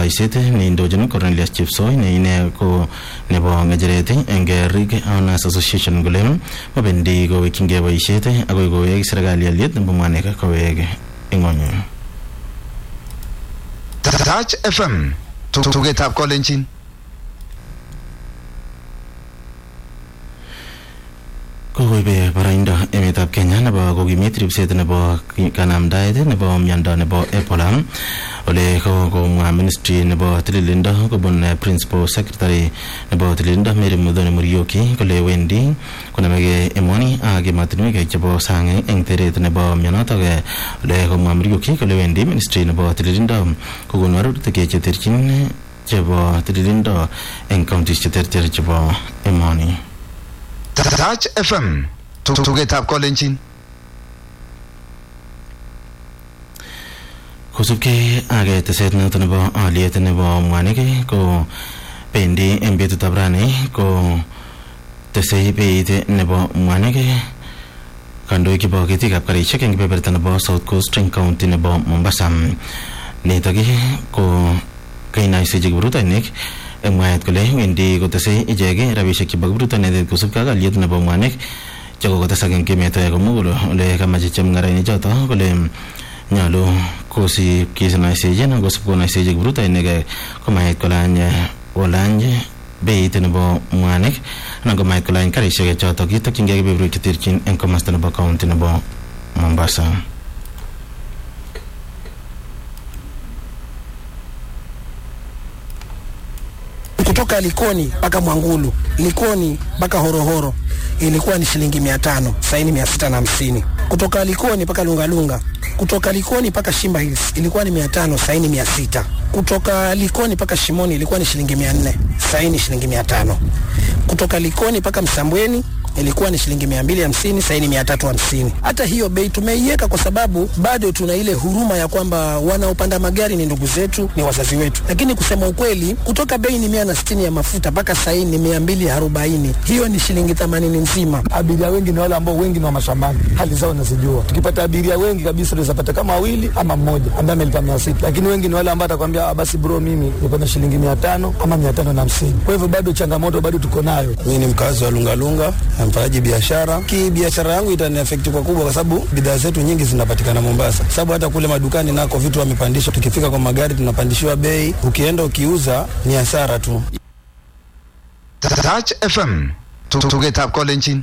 oldoiset neindochin Cornelius Chepsoi ne ine ko nebo ng'echeret eng Rig Owners Association kole mabendi kowekchingei boisiet akoi kowek serikali aliet nebo mwanik kowek ing'ony Touch FM tugetab kolenjin kokoibe baraindo emetab Kenya nebo kokimit ribset nebo kanamdaet nebo miondo nebo Ebola ole komwa ministry nebo tililindo kobun principal secretary nebo tililindo Mary Muthoni Muriuki kole wendi konamege emoni ak emotinwek chebo sang eng teret nebo mionotok ole komwa Muriuki kole wendi ministry nebo tililindo kokonu arorutik cheterchin chebo tililindo eng counties cheterter chebo emoni Touch FM tugetab kolenjin kosubkei ak teset noto nebo aliet nebo mwanik ko bendi eng betutab rani ko tesei beit nebo mwanik kandoik chebo ketikab karishek eng kebeberta nebo South Coast eng county nebo Mombasa nitok ko kainaisechi kiprutoinik eng mwaet kole wendi kotesei ichek rabisiek chebo kiprutoinet kosubkei ak aliet nebo mwanik chekokotesak eng emet komugul ole kamache chemung'arainik choto kole nyolu kosib kisinaisechin kosib konaisechi kiprutoinik komait kolany kolany beit nebo mwanik anan komait kolany karisiek chotok kitokyingei kebeberwek cheterchin eng komasta nebo county nebo Mombasa kutoka Likoni mpaka Mwangulu, Likoni mpaka Horohoro ilikuwa ni shilingi mia tano, sasa ni mia sita na hamsini. Kutoka Likoni mpaka Lungalunga, kutoka Likoni mpaka Shimba Hills ilikuwa ni mia tano, sasa ni mia sita. Kutoka Likoni mpaka Shimoni ilikuwa ni shilingi mia nne, sasa ni shilingi mia tano. Kutoka Likoni mpaka Msambweni ilikuwa ni shilingi mia mbili hamsini sasa ni mia tatu hamsini. Hata hiyo bei tumeiweka kwa sababu bado tuna ile huruma ya kwamba wanaopanda magari ni ndugu zetu, ni wazazi wetu, lakini kusema ukweli, kutoka bei ni mia na sitini ya mafuta mpaka sasa ni mia mbili arobaini hiyo ni shilingi themanini nzima. Abiria wengi ni wale ambao wengi ni wa mashambani, hali zao nazijua. Tukipata abiria wengi kabisa tunaweza pata kama wawili ama mmoja ambaye amelipa mia sita, lakini wengi ni wale ambao atakwambia basi bro, mimi niko na shilingi mia tano ama mia tano na hamsini. Kwa hivyo bado changamoto bado tuko nayo. Mimi ni mkazi wa Lungalunga mfanyaji biashara ki biashara yangu itani affect kwa kubwa, kwa sababu bidhaa zetu nyingi zinapatikana Mombasa, sababu hata kule madukani nako vitu wamepandisha. Tukifika kwa magari tunapandishiwa bei, ukienda ukiuza ni hasara tu. Touch FM tugetab kolenjin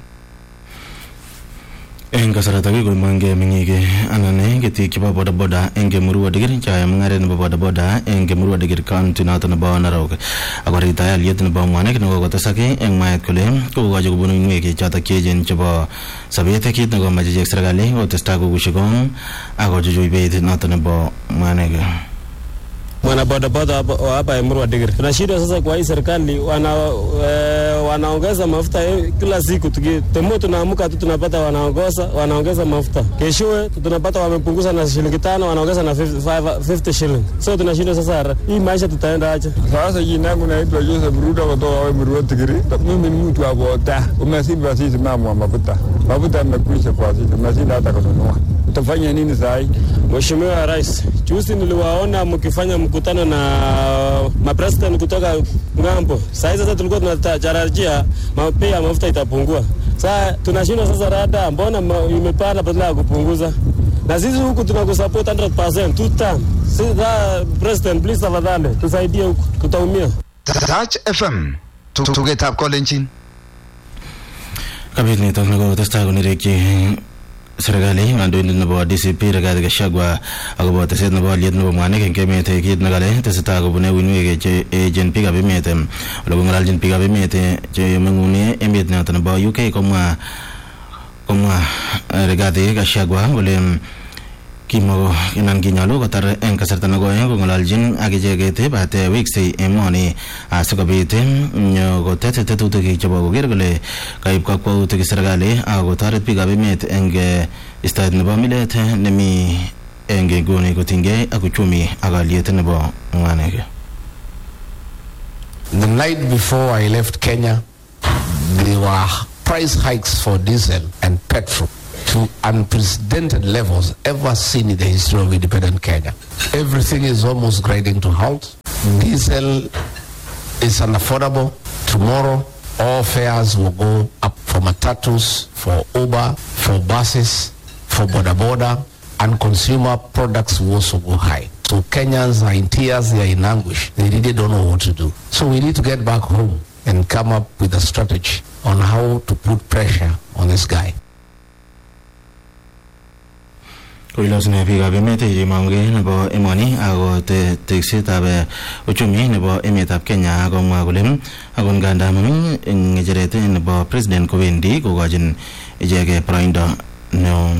eng kasarata kikoimongei meng'ik anan ketik chebo bodaboda eng Murua Dikir chayae mung'aret nebo bodaboda eng Murua Dikir county noto nebo Narok akoritaya aliet nebo mwanik nekokotesak eng mwaet kole kokokochi kobun uinwek chotok cheechen chebo sobet kit nekomoche ichek serikali kotestai kokushi kong akochuchui beit noto nebo mwanik mwana bodaboda wa hapa Emurua Dikir. Tunashindwa sasa kwa hii serikali wana e, wanaongeza mafuta kila siku, temo tunaamka tu tunapata wanaongeza wanaongeza mafuta, keshowe tunapata wamepunguza na shilingi tano, wanaongeza na 50, 50 shilling. So tunashindwa sasa, hii maisha tutaenda aje? Sasa jina yangu naitwa Joseph Ruto kutoka Emurua Dikir. Mimi ni mtu wa boda, umesiba sisi mama wa mafuta, mafuta yamekwisha kwa sisi, umeshinda hata kununua utafanya nini saa hii? Mheshimiwa Rais, juzi niliwaona mkifanya mkutano na mapresident kutoka ng'ambo. Saa sasa tulikuwa tunatarajia bei ya mafuta itapungua. Sasa tunashindwa sasa, rada mbona imepanda badala ya kupunguza? Na sisi huku tunakusupport 100% two time. Sasa president, please tafadhali tusaidie huku, tutaumia. Touch FM tugetab kolenjin kabit nitok nekotestai konerekyi serikali kandoindet nebo DCP Rigathi Gachagua akobo teset nebo aliet nebo mwanik eng emet kit nekale tesetai kobune uinwek che echen biikab emet ole kong'ololjin biikab emet che meng'une emet noto nebo UK komwa komwa Rigathi Gachagua kole kimako anan kinyolu kotar eng kasarta nekoi kong'ololjin ak icheket bate weksei emoni asikobit kotet tetutik chebo koker kole kaib kakwautik serikali ak kotoret biikab emet eng istaet nebo milet nemi eng nguni kotinygei ak uchumi ak aliet nebo mwanik The night before I left Kenya, there were price hikes for diesel and petrol to unprecedented levels ever seen in the history of independent Kenya. Everything is almost grinding to halt. Diesel is unaffordable. Tomorrow, all fares will go up for matatus, for Uber, for buses, for boda boda, and consumer products will also go high. So Kenyans are in tears, they are in anguish. They really don't know what to do. So we need to get back home and come up with a strategy on how to put pressure on this guy. koilosune biikab emet chemong'ugei nebo emoni ako te- teksetab eh, uchumi nebo emetab Kenya komwa kole akot nganda mami eng ng'echeret nebo president kowendi kokochin ichek boroindo neo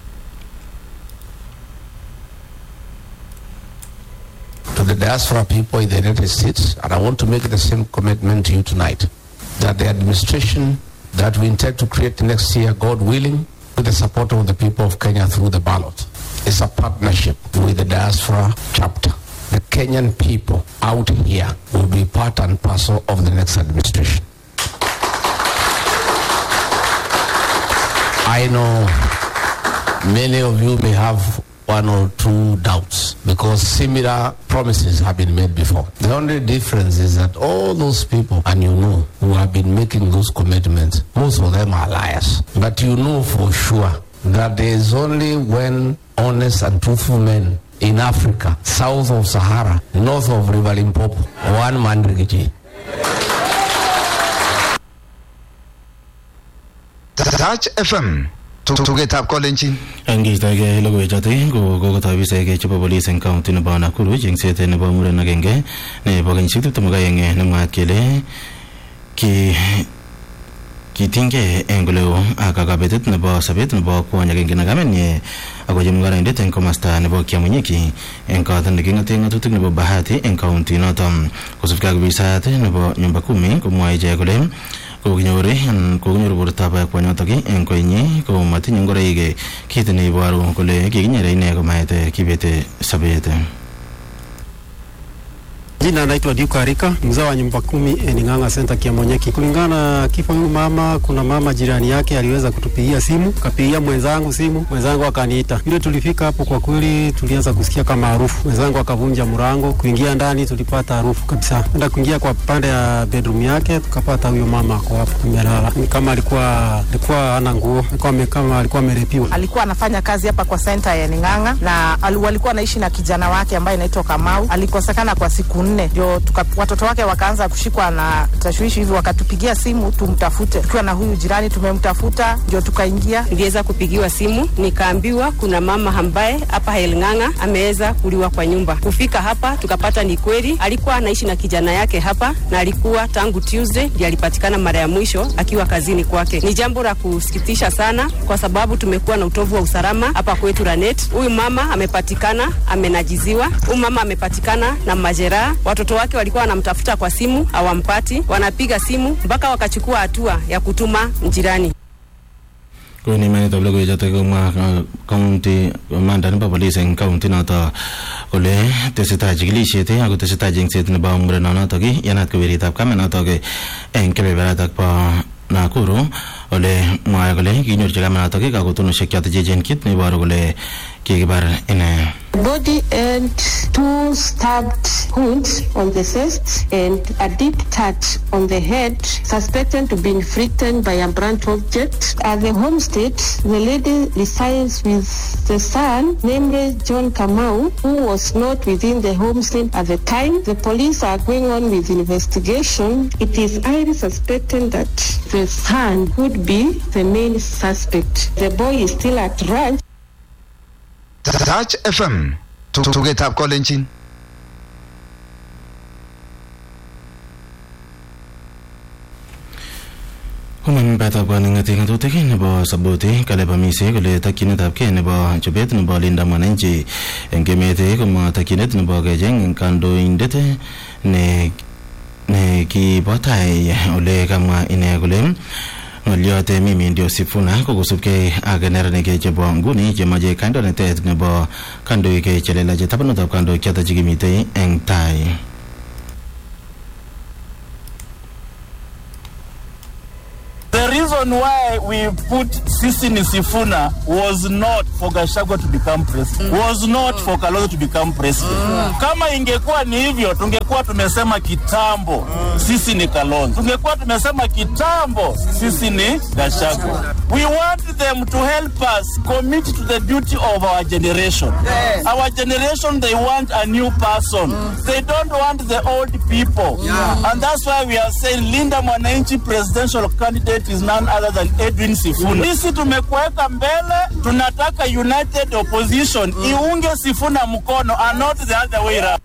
to the diaspora people in the United States, and I want to make the same commitment to you tonight, that the administration that we intend to create next year, God willing, with the support of the people of Kenya through the ballot, is a partnership with the diaspora chapter. The Kenyan people out here will be part and parcel of the next administration. I know many of you may have one or two doubts because similar promises have been made before. The only difference is that all those people, and you know, who have been making those commitments, most of them are liars. But you know for sure that there is only when honest and truthful men in Africa, south of Sahara, north of River Limpopo, one man Rigiji. Touch FM. Tugetab kolenjin. angistoegei logoiwechotok ko kokotoi afisaek chebo polis eng kaunti nebo Nakuru chengset nebo muren agenge nebo kenyisiek tiptem ak aeng nemwaat kele ki kitinygei eng oleo ak kabetet nebo sobet nebo kwony agenge ne kamenyi ako chemung'araindet eng komasta nebo Kiamunyiki eng kot neking'ote ng'atutik nebo Bahati eng kaunti notok kosubkei ak ofisayat nebo nyumba kumi komwae ichek kole kokinyor kokinyor bortab kwonyotok eng koinyi ko matinye ngoroik kit neiboru kole kikinyere ine komait kibete sobet Jina naitwa Duke Arika, mzao wa nyumba kumi Ening'ang'a Center Kiamonyeki. Kulingana na kifo huyu mama, kuna mama jirani yake aliweza kutupigia simu, kapigia mwenzangu simu, mwenzangu akaniita. Vile tulifika hapo, kwa kweli tulianza kusikia kama harufu. Mwenzangu akavunja mlango, kuingia ndani tulipata harufu kabisa. Enda kuingia kwa pande ya bedroom yake, tukapata huyo mama ako hapo amelala, ni kama alikuwa alikuwa hana nguo, alikuwa ame- kama alikuwa amerepiwa. alikuwa anafanya kazi hapa kwa senta ya Ning'ang'a na al- walikuwa anaishi na kijana wake ambaye anaitwa Kamau. Alikosekana kwa siku nne, ndio tuka- watoto wake wakaanza kushikwa na tashwishi hivi, wakatupigia simu tumtafute. Tukiwa na huyu jirani tumemtafuta, ndio tukaingia niliweza kupigiwa simu nikaambiwa kuna mama ambaye hapa Helng'ang'a ameweza kuliwa kwa nyumba. Kufika hapa tukapata ni kweli, alikuwa anaishi na kijana yake hapa na alikuwa tangu Tuesday ndiye alipatikana mara ya mwisho akiwa kazini kwake. Ni jambo la kusikitisha sana, kwa sababu tumekuwa na utovu wa usalama hapa kwetu Ranet. Huyu mama amepatikana amenajiziwa, huyu mama amepatikana na majeraha. Watoto wake walikuwa wanamtafuta kwa simu hawampati, wanapiga simu mpaka wakachukua hatua ya kutuma jirani. koni imanetab logoiwechotok komwa uh, county commander nebo polis eng county noto kole tesetai chikilisiet ako tesetai chengset nebo murenonotok yanat ko weritab kamenotok eng kebeberatak bo Nakuru ole mwae kole kinyorchi kamenotok kakotonoshek choto cheechen kit neiboru kole kikibar ine body and two stabbed wounds on the chest and a deep touch on the head suspected to be inflicted by a blunt object. At the homestead, the lady resides with the son, namely John Kamau, who was not within the homestead at the time. The police are going on with investigation. It is highly suspected that the son could be the main suspect. The boy is still at ranch. Touch FM. Tugetab kolenjin. Human batab kaning'ati ng'atutik nebo Saboti Caleb Amisi kole takyinetab kei nebo chobet nebo Linda Mwananchi eng emet komwa takyinet nebo kecheng kandoindet ne ne kibo tai ole kamwa ine kole ng'olyot Mimi ndio Sifuna ko kosubkei ak neranik chebo nguni chemache kandoinatet nebo kandoik chelelach tabanutab kandoik choto chekimitei eng tai The reason reason why we put Sisi Nisifuna was not for Gachagua to become president, was not for Kalonzo to become president. Kama ingekuwa ni hivyo, tungekuwa tumesema kitambo sisi ni Kalonzo, tungekuwa tumesema kitambo sisi ni Gachagua. We want them to help us commit to the duty of our generation. Our generation, they want a new person. They don't want the old people. And that's why we are saying Linda Mwananchi presidential candidate is none other than Edwin Sifuna. Sisi tumekuweka mbele, tunataka united opposition iunge Sifuna mkono and not the other way around.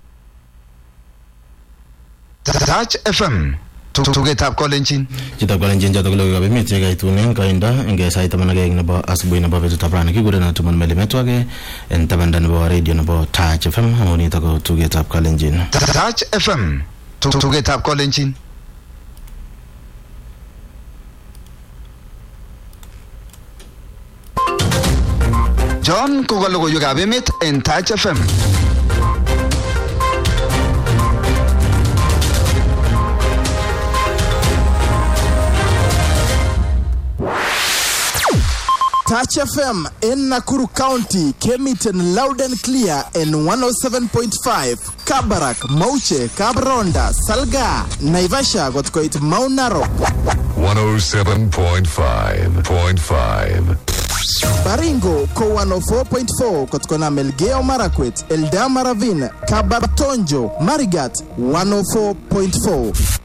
Touch FM. Tugetab kolenjin. Chitab kolenjin chotok ko logoiwekab emet chekaitunen koindo eng sait taman ak aeng nebo asubuhi nebo betutab rani kikurenon Tuman Melimetwake en tabanda nebo radio nebo Touch FM amu nitok ko tugetab kolenjin. Touch FM. Tugetab kolenjin. John koka logoiwekab emet en Touch FM. Touch FM in Nakuru County came it in loud and clear in 107.5. Kabarak, Mauche, Kabronda, Salga, Naivasha got quite Mount Narok. 107.5.5. Baringo ko 104.4 kutokana Melgeo Marakwet, Eldama Ravine, Kabartonjo, Marigat 104.4.